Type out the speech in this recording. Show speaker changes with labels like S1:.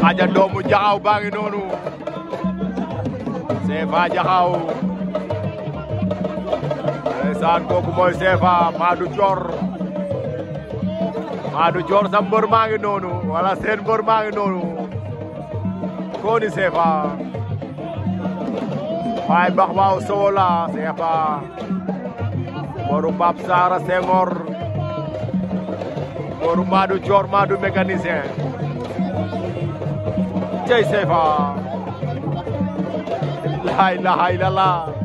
S1: aja doomu jaxaw baa ngi noonu CFA jaxaw ndeysaan kooku mooy CFA Madou Thior Madou Thior sa mbër maa ngi noonu wala seen mbër maa ngi noonu koni CFA waay bax waaw sowola CFA mbëru Pape Sara Senghor mbëru Madou Thior Madou mécanicien cey CFA la ilaha illallah